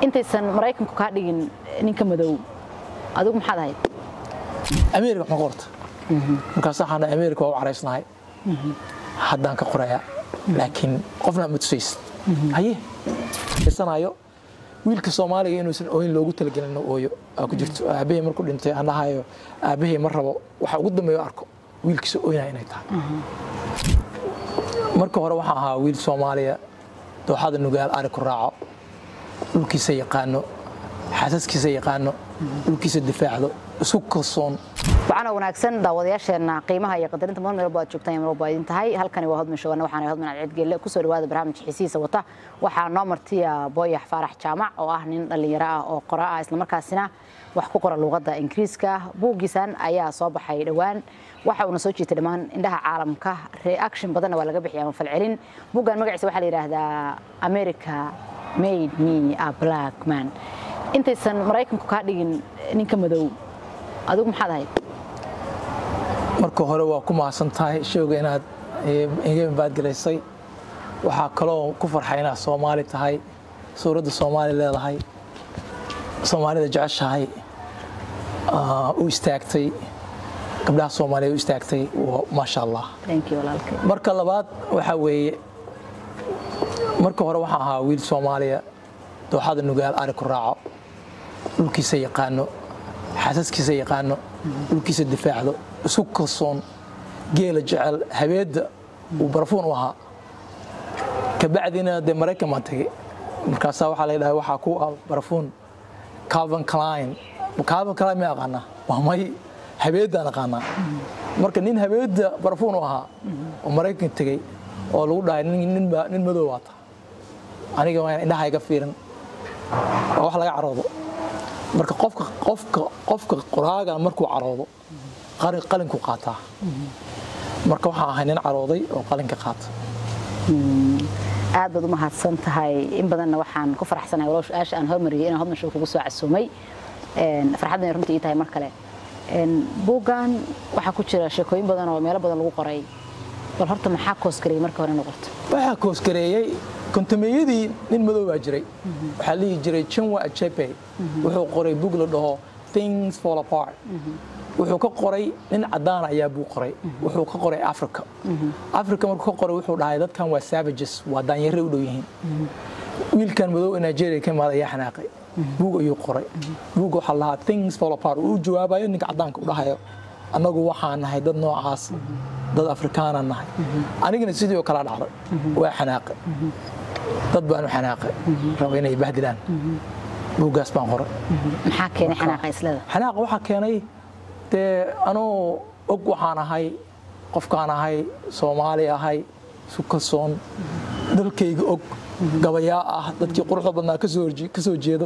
intaysan maraykanku kaa dhigin ninka madow adigu maxaad ahayd ameerika ma qorta markaas waxaan dhahay ameerika waa u caraysnahay haddaan ka qorayaa laakiin qofna ma tusaysid haye isanayo wiilka soomaaliga inuusan ooyin loogu talagelin inuu ooyo aa ku jirto aabbahay markuu dhintay aan dhahayo aabbahay ma rabo waxa ugu dambeeyo arko wiilkiisa ooynaya inay tahay marka hore waxaan ahaa wiil soomaaliya dooxada nugaal ari ku raaco dhulkiisa yaqaano xaasaskiisa yaqaano dhulkiisa difaacdo isku kalsoon waxaana wanaagsan daawadayaasheenna qiimaha iyo qadarinta mar meelba aad joogtaan iyo marwalba idin tahay halkani waa hodman shawana waxaana hodman alcid gelle kusoo dhawaada barnaamijka xiisihiisa wata waxaa noo martiya booyax faarax jaamac oo ah nin dhallinyaro ah oo qora ah islamarkaasina wax ku qora luuqadda ingiriiska buuggiisan ayaa soo baxay dhowaan waxa uuna soo jiitay dhammaan indhaha caalamka reaction badanna waa laga bixiya ama falcelin buuggan magaciisa waxaa la yidhaahdaa america made me a black man intaysan maraykanku kaa dhigin ninka madow adigu maxaad ahayd marka hore waa ku mahadsan tahay showga inaad iga baadgelaysay waxaa kaloo ku farxay inaad soomaali tahay suuradda soomaali leedahay soomaalida jeceshahay u istaagtay gabdhaha soomaaliya u istaagtay maasha allah thank you walaalkay marka labaad waxaa weeye marka hore waxaan ahaa wiil soomaaliya dooxada nugaal ari ku raaco dhulkiisa yaqaano xaasaskiisa yaqaano dhulkiisa difaacdo isku kalsoon geela jecel habeedda uu barafuun u ahaa kabacdina dee maraykan baan tegey markaasaa waxaa la dhahay waxaa ku ah barafuun calvin klein calvin klein ma aqaanaa waa may habeeddaan aqaanaa marka nin habeedda barafuun u ahaa oo maraykan tegey oo lagu dhahay nin madow waata aniga waa indhaha iga fiirin waa wax laga caroodo marka qofka qofka qofka qoraaga markuu caroodo qalinku qaataa marka waxaan ahay nin carooday oo qalinka qaata aad baad u mahadsan tahay in badanna waxaan ku faraxsanahay walow su-aasha aan hormariyay inaan hodman show kugu soo casuumay farxadna runtii ii tahay mar kale buuggan waxaa ku jira sheekooyin badan oo meelo badan lagu qoray bal horta maxaa koosgareeyey marka hore noqoto waxaa koosgareeyey kontameeyadii nin madow baa jiray waxaa lihi jiray chinwa achepe wuxuu qoray bug la dhaho things fall apart wuxuu ka qoray nin cadaan ayaa buu qoray wuxuu ka qoray africa africa markuu ka qoray wuxuu dhahay dadkan waa savages waa daanyare u dhow yihiin wiilkan madow ee nigeria ka imaada ayaa xanaaqay buug ayuu qoray buug waxaa lahaa things fall apart uu jawaabayo ninka cadaanka u dhahayo annagu waxaan nahay dad noocaas dad afrikaana nahay anigana sidii oo kala dhacday waa xanaaqay dad baanu xanaaqay raba inay bahdilaan buuggaas baan qoray maxaa keenay xanaaqa islada xanaaqa waxaa keenay dee anuu og waxaan ahay qofkaan ahay soomaali ahay isu kalsoon dalkayga og gabayaa ah dadkii quruxda badnaa ka soo jeedo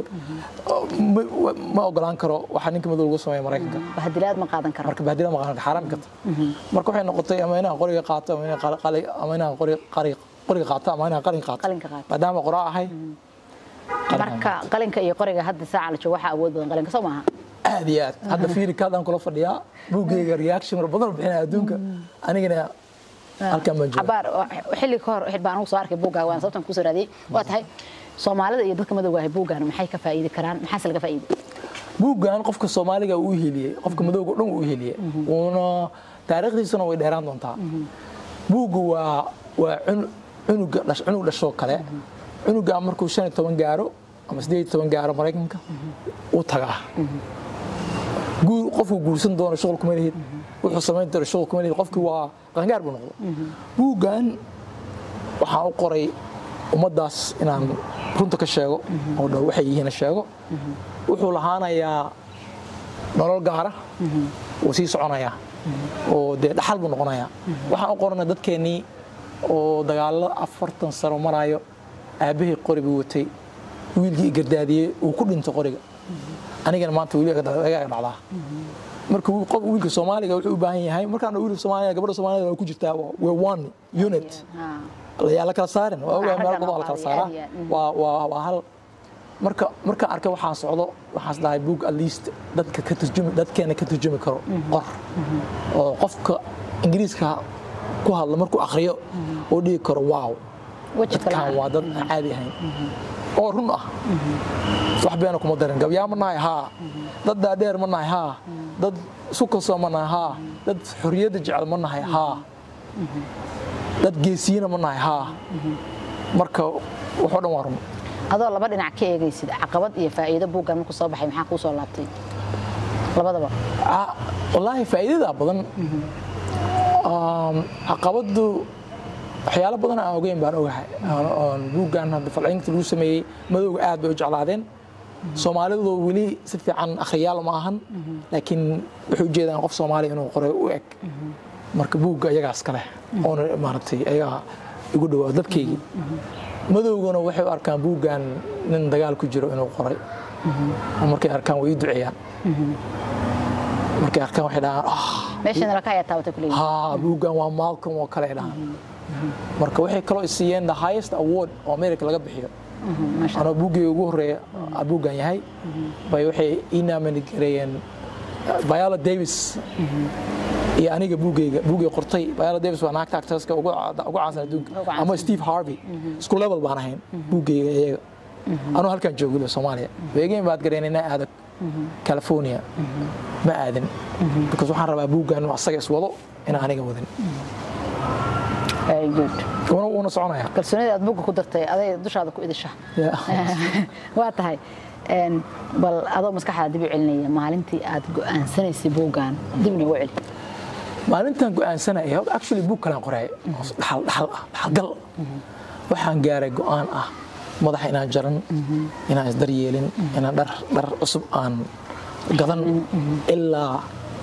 ma ogolaan karo waxaa ninka madow lagu sameeya maraykanka bahdilaad ma qaadan karo marka bahdilaad ma qaadan xaaraam karta marka waxay noqotay ama inaan qoriga qaato ama inaan qoriga qaato ama inaan qalin qaato qalinka qaato maadaama qoraa ahay marka qalinka iyo qoriga hadda saaca la joogo waxaa awood badan qalinka soo maaha aad iyo aad hadda fiirika haddaan kula fadhiyaa buuggayga reaction mar badan bixinaya adduunka anigana halkan baan jooga cabaar xilli ka hor baan anugu soo arkay buuggaaga waan sababtan kusoo raadiyey waa tahay soomaalida iyo dadka madowga ahay buuggan maxay ka faa'iidi karaan maxaase laga faa'iiday buuggan qofka soomaaliga uu heliyey qofka madowga o dhan uu heliyey uuna taariikhdiisuna way dheeraan doontaa buuggu waa waa cunuga cunug dhashoo kale cunuga markuu shan iyo toban gaaro ama siddeed iyo toban gaaro maraykanka uu tagaa qofku guursan doono shuqul kuma lihid wuxuu samayn doono shuqul kuma lihid qofkii waa qaangaar buu noqdo buuggan waxaan u qoray ummaddaas inaan runta ka sheego oo dhow waxay yihiin sheego wuxuu lahaanayaa nolol gaara wuu sii soconayaa oo dee dhaxal buu noqonayaa waxaan u qoranay dadkeennii oo dagaallo afartan sano maraayo aabbahay qori buu watay wiilkii gardaadiyey uu ku dhinto qoriga anigana maanta weli agaga dhacdaa marka wiilka soomaaliga wuxuu u baahan yahay markaan wiilka soomaaliga gabadha soomaalida waa ku jirtaa waa one unit yaa la kala saarin waa ogaa meel badan la kala saaraa waa waa waa hal marka markaan arkay waxaan socdo waxaas dhahay book at least dadka ka turjumi dadkeena ka turjumi karo qor oo qofka ingiriiska ku hadla markuu akhriyo oo dhigi karo wow dadkan waa dad aan caadi ahayn oo run ah wax beena kuma darin gabyaa ma nahay haa dad daadheer ma nahay haa dad isu kalsoo ma nahay haa dad xorriyadda jecel ma nahay haa dad geesiyiina ma nahay haa marka waxoo dhan waa run adoo laba dhinac ka eegaysid caqabad iyo faa'iido buuggan markuu soo baxay maxaa kuu soo laabtay labadaba Ah, wallaahi faa'iidada badan Um, caqabadu waxyaalo badan aan ogeyn baan ogahay Aan- oon buuggan hadda falcelinta lagu sameeyey madowga aad bay u jeclaadeen soomaalidu weli si fiican akhriyaal ma ahan laakiin waxay ujeedaan qof soomaali inuu qoray u eg marka buugga iyagaas kale oona maaragtay ayagaa igu dhawaa dadkaygii madowguna waxay u arkaan buuggan nin dagaal ku jiro inuu qoray oo markay arkaan way ii duceeyaan markay arkaan waxay dhahaan ah meeshana laka ayaa taabatay kuleeyihin haa buuggan waa malcolm oo kale ay dhahaan marka waxay kaloo i siiyeen the highest award oo america laga bixiyo maasha anoo buuggii ugu horeeya aa buuggan yahay bay waxay ii nominate gareeyeen uh, viola davis iyo aniga buuggayga buuggay qortay viola davis waa naagta actorska ugu ca- ugu caansan adduunka Ugu caansan. ama steve harvey isku level baan ahayn buuggayga iyaga anuu halkan joogilo soomaaliya weegeen baad gareen inaa aado california ma aadin because waxaan rabaa buuggan inuu asaga iswado inaan aniga wadin very good wuuna wuuna soconaya kalsoonida aad buugga ku dartay aday dushaada ku idisha Yeah. waa tahay een, bal adoo maskaxdaada dib u celinaya maalintii aad go'aansanaysay buuggan dibna ugu celi maalintan go'aansanaya actually buug kalaan qoraay oo dhaxal dhaxal ah dhaxalgal waxaan gaaray go'aan ah madaxa inaan jaran inaan isdaryeelin inaan dhar dhar cusub aan gadan ilaa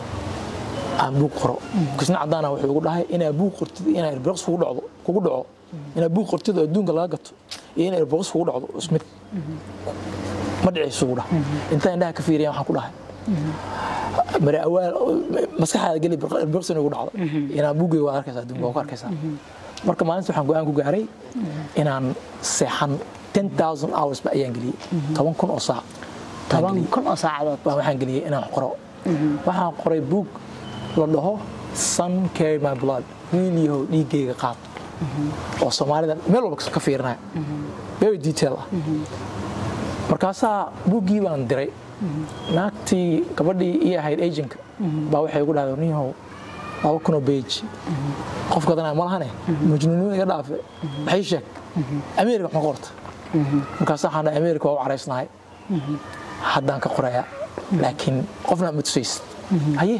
aan buug qoro kisna cadaana wuxuu igu dhahay inaa buug qortid inaa irbiqs kugu dhacdo kugu dhaco inaa buug qortid oo adduunka laga gato iyo inaa irbiqs kugu dhacdo ismid ma dhicayso ugu dhahay intaan indhaha ka fiiriyan waxaan ku dhahay mare awaal maskaxaada geli birqsin ugu dhacdo inaan buugay waa arkaysaa adduunka waa ku arkaysaa marka maalinta waxaan go'aan ku gaaray inaan seexan 10000 hours ba ayaan geliyey toban kun oo saac toban kun oo saacadood baa waxaan geliyey inaan qoro waxaan qoray buug la dhaho sun carry my blood wiil yahow dhiiggayga qaad oo soomaalida meel walba ka fiirinaya very detail ah markaasaa buuggii baan diray naagtii gabadhii ii ahayd agentka baa waxay igu dhahday niyahow laba kunoo beji qof gadanaya ma lahane majnuunnimada iga dhaafe maxay sheeg america ma qorta markaas waxaan dhahay america waa u caraysnahay haddaan ka qorayaa laakiin qofna ma tusaysid haye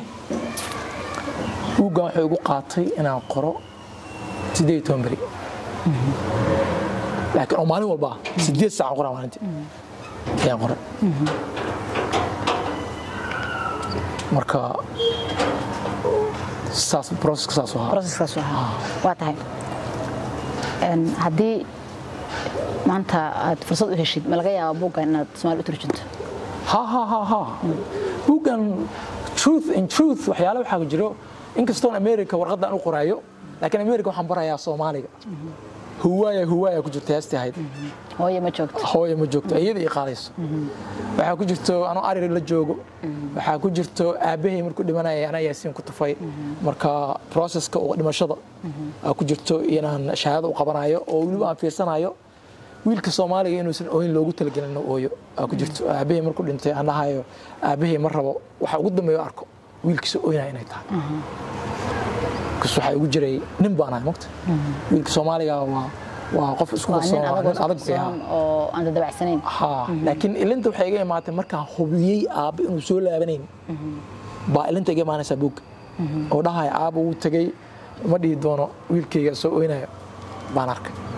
buuggan wuxuu igu qaatay inaan qoro sideed iyo toban beri laakiin oo maalin walba ah sideed saac aan qoraa maalintii ayaan qoray marka saas processka saas u ahaa proceskaas ahaa waa tahay Een, haddii maanta aad fursad u heshid ma laga yaaba buuggan inaad soomaali u turjunto ha ha ha ha buuggan truth in truth waxyaale waxaa jiro inkastoon america warqaddan u qoraayo laakiin america waxaan barayaa soomaaliga huwaaya huwaaya ku jirta heestii ahayd hooye ma joogto hooya ma joogto iyada ii qaadayso waxaa ku jirto anoo ari la joogo waxaa ku jirto aabbahay markuu dhimanaya anaa yaasiin ku tufay marka processka oo dhimashada aa ku jirto inaan shahaado u qabanayo oo weliba aan fiirsanayo wiilka soomaaliga inuusan ooyin loogu talagelin inuu ooyo aa ku jirto aabbahay markuu dhintay aan dhahayo aabbahay ma rabo waxa ugu dambeeyo arko wiilkiisa ooynaya inay tahay kas waxaa igu jiray nin baan ahay mogta wiilka soomaaliga waa waa qof isku waa nin kalsoon waa adag nin adag bay ahaa oo oo aan dadabacsanayn ha laakiin ilinta waxay iga imaatay markaan hubiyey aabba inuu soo laabanayn baa ilinta iga imaanaysaa buugga oo dhahaya aabba wuu tegey ma dhihi doono wiilkayga soo oynayo baan arkay